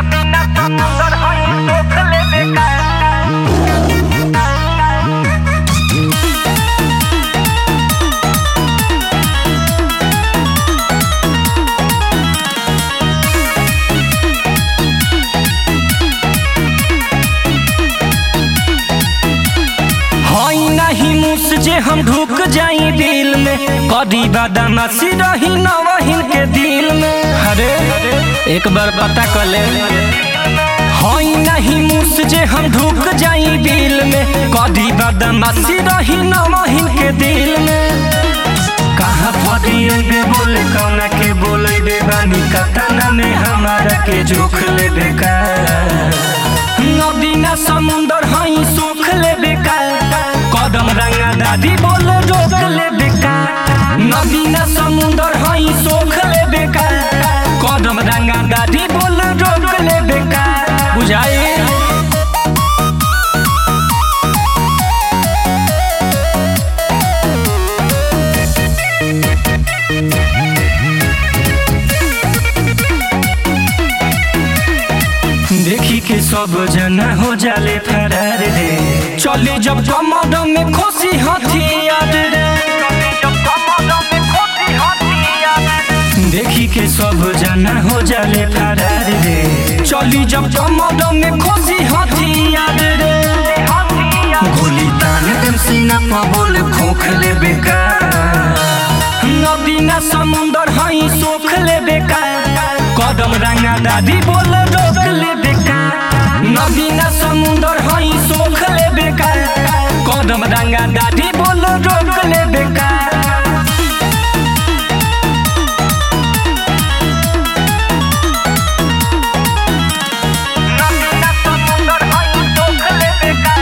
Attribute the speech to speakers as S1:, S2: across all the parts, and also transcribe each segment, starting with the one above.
S1: बिना समुंदर हई सोख लेबे का
S2: हई नहीं मुस जे हम ढुक जाई दिल में कदी बदमाशी रही नवहिन के दिल में अरे एक बार पता कर ले हई नहीं मुस जे हम ढुक जाई दिल में कदी बदमाशी रही नवहिन के दिल में कहाँ फटिए बे बोले कौना के बोले बे बानी कतना में हमारा के जोख ले बेकार नदी ना समुंदर हई सोख ले बेकार कदम रंगा दादी बोल रोक ले बेकार नदी ना समुंदर हई सोख ले बेकार कदम रंगा दादी बोल रोक ले बेकार बुझाई देखी के सब जना हो जाले फरार रे चले जब कमर में खोसी हथियार रे
S1: जब कमर में खोसी हथियार
S2: देखी के सब जना हो जाले फरार रे चली जब कमर में खोसी हथियार रे
S1: हथियार
S2: गोली तान देम सीना पर बोल खोख ले बेकार नदी ना समुंदर हई सोख ले बेकार कदम रंगा दादी बोल रोक ले बेकार नदी ना समुंदर हई सोख ले बेकार कदम रंगा दादी बोल रोक ले बेकार
S1: नदी ना समुंदर हई सोख लेबे का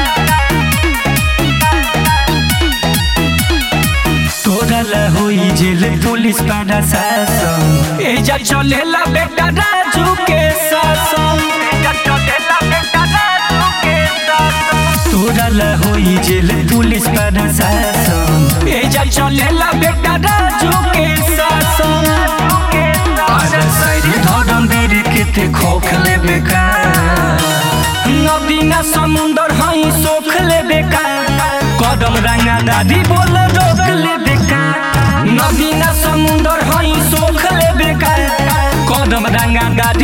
S2: तोरा ला होई जेल पुलिस पाड़ा शासन एजा चलेला बेटा राजू के शासन
S1: चलेला बेटा राजू के साथ
S2: तोरा ला होई जेल पुलिस पाड़ा शासन एजा चलेला बेटा राजू के शासन
S1: के साथ
S2: आजा साइड धरम बीर केते खोख ले बेकार नदी ना समुंदर हई सोख ले बेकार कदम रंगा दादी बोल रोक ले बेकार नदी ना समुंदर हई सोख ले बेकार कदम रंगा दादी